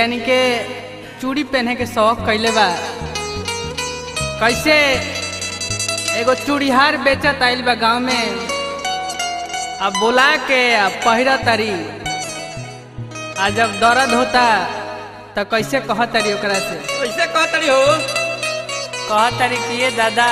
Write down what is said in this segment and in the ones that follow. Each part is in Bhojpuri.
यानी के चूड़ी पहने के शौक कैले बा कैसे एगो चूड़ीहार बेचत आइल बा गांव में अब बोला के अब पहिरा तारी आ जब दर्द होता तो कैसे कह तारी ओकरा से कैसे कहतरी हो कह तारी कि ये दादा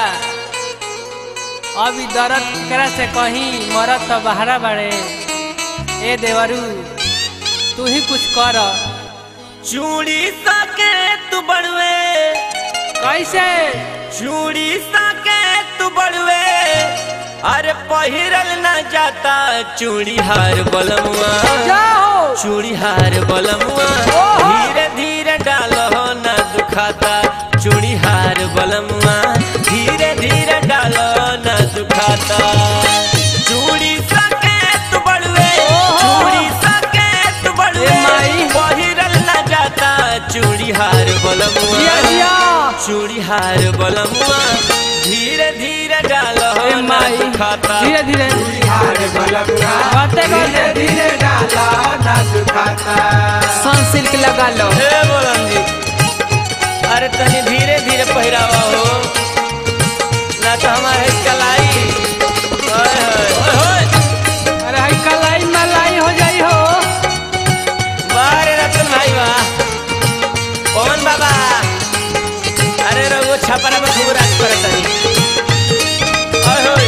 अब ई दर्द केकरा से कहीं मरत तो बहरा बाड़े ए देवरू तू ही कुछ कर चूड़ी सके तू बड़वे कैसे चूड़ी सके तू बड़वे अरे पहिरल ना जाता चूड़ी हार बलमुआ जाओ चूड़ी हार बलमुआ ओहो। धीरे धीरे डालो ना दुखाता चूड़ी हार बलमुआ धीरे धीरे डालो ना दुखाता चूड़ी सके तू बड़वे ओहो। चूड़ी सके तू बड़वे ए माई। पहिरल ना जाता चूड़ी हार दिया बलमुआ दिया चूड़ी हार बलमुआ धीरे धीरे डालो ए ना माई दुखाता धीरे धीरे करते करते धीरे डाला ना दुखाता सन सिल्क लगा लो हे बोलन जी अरे तनी धीरे धीरे पहिरावा हो ना तो हमारे कलाई ओए होए, ओए होए। अरे हाई कलाई मलाई हो जाई हो वाह रे रतन भाई वाह पवन बाबा अरे रघु छपरा में खूब राज करे तनी ओए होए।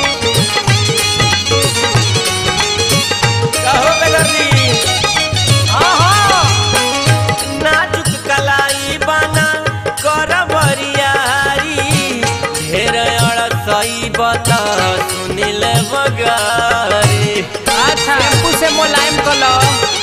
कहो बेदर्दी आहा नाजुक कलाई बना कर बरियारी ढेर अड़सई बता सुनिल बगारी अच्छा टेम्पू से मोलायम कर लो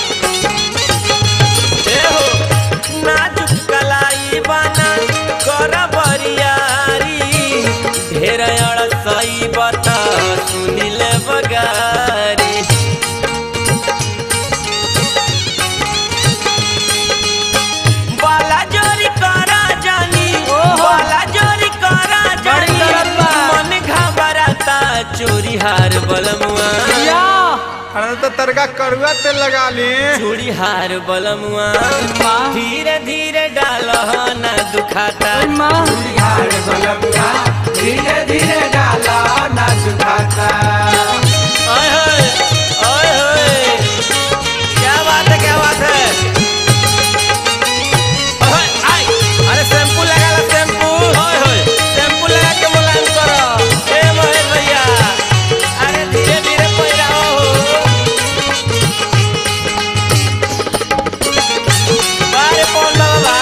ए हो नाजुक कलाई बना कर बरियारी ढेर अड़सई बता सुनिल बगारी बाला जोरी करा जानी ओहो। बाला जोरी करा जानी बड़ी दर्द बा। मन घबराता चोरी हार बलमुआ या अरे तो तरका करुआ तेल लगा ली चूड़ी हार बलमुआ माँ। धीरे धीरे डालो ना दुखाता ओए माँ धीरे धीरे डाला ना दुखाता ओए होए, ओए होए। क्या बात है क्या बात है ओए, आई, अरे शैम्पू लगा ला शैम्पू ओए होए, शैम्पू लगा के मुलायम करो ए महेश भैया अरे धीरे धीरे पहिराओ हो बारे पवन बाबा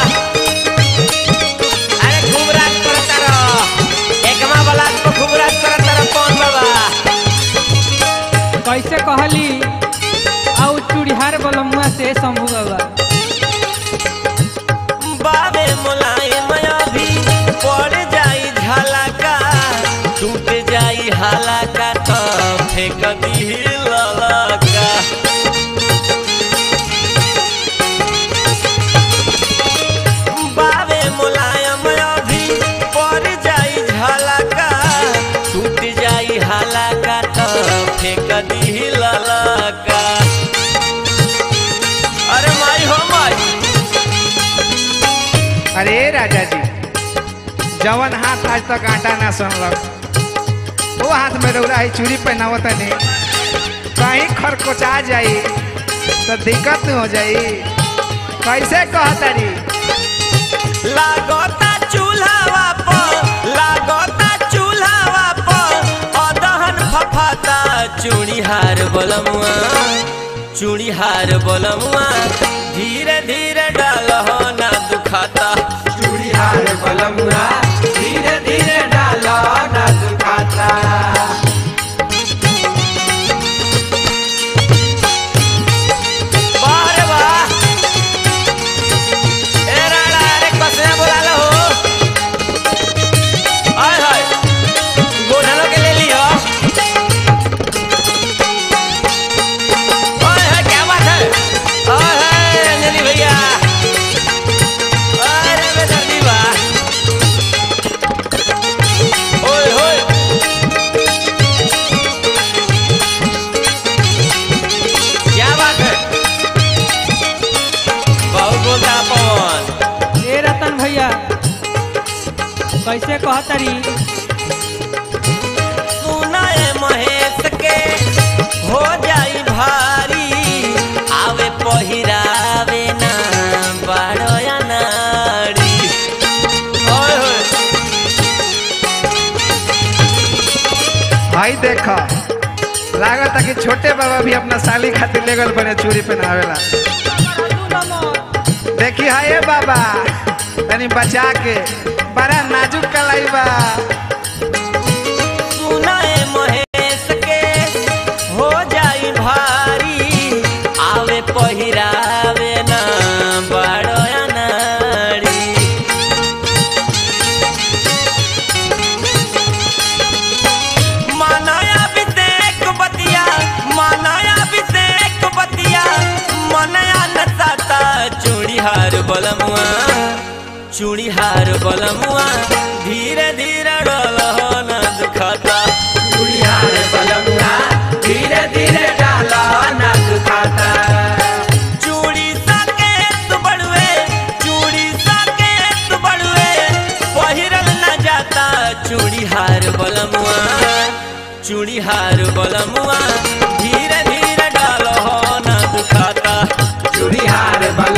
अरे खूब राज करता रहो एकमा वाला को खूब राज करता रहो पवन बाबा कैसे कहली आउ चूड़ीहार बलमुआ से शंभू बाबा बाबे मुलायम अभी पड़ जाई झलका टूट जाई हलका तो फेंक दी ललका बाबे मुलायम अभी पड़ जाई झलका टूट जाई हलका तो फेंक दी ललका अरे माई हो माई अरे राजा जी जवन हाथ आज तक आटा ना सुनलक वो हाथ में रौरा है चूड़ी पहनावत नहीं कहीं खरकोचा जाई तो दिक्कत हो जाई कैसे कहतरी लागता चूल्हावा पर लागता चूल्हावा पर अदहन फफाता चूड़ी हार बलमुआ चूड़ी हार बलमुआ धीरे धीरे डालहो ना दुखाता चूड़ी हार बलमुआ धीरे धीरे डाला ना दुखाता वाह रे वाह ए राणा अरे कसना बुला लो हाय हाय गोधनों के ले लियो ओए हाय क्या बात है ओए हाय अंजलि भैया अरे बेदर्दी वाह कहतरी सुनाए महेश के हो जाई भारी आवे पहिरावे ना बाड़या नारी ओए होए भाई देखो लागत कि छोटे बाबा भी अपना साली खातिर ले गल बने चूड़ी पहनावेला देखी हा ये बाबा तनी बचा के बड़ा नाजुक कलाई बा सुनाए महेश के हो जाई भारी आवे पहिरावे ना बाड़या नारी मानाया विदेक बतिया मानाया विदेक बतिया मनया नचाता चूड़ीहार बलमुआ चूड़ीहार बलमुआ धीरे धीरे डल हो न दुखाता चूड़ीहार बलमुआ धीरे धीरे डाल न दुखाता चूड़ी साके तू बड़ुए चूड़ी साके तू बड़ुए पहिरल न जाता चूड़ी हार बलमुआ चूड़ी हार बलमुआ धीरे धीरे डालो हो न दुखाता चूड़ी हार बल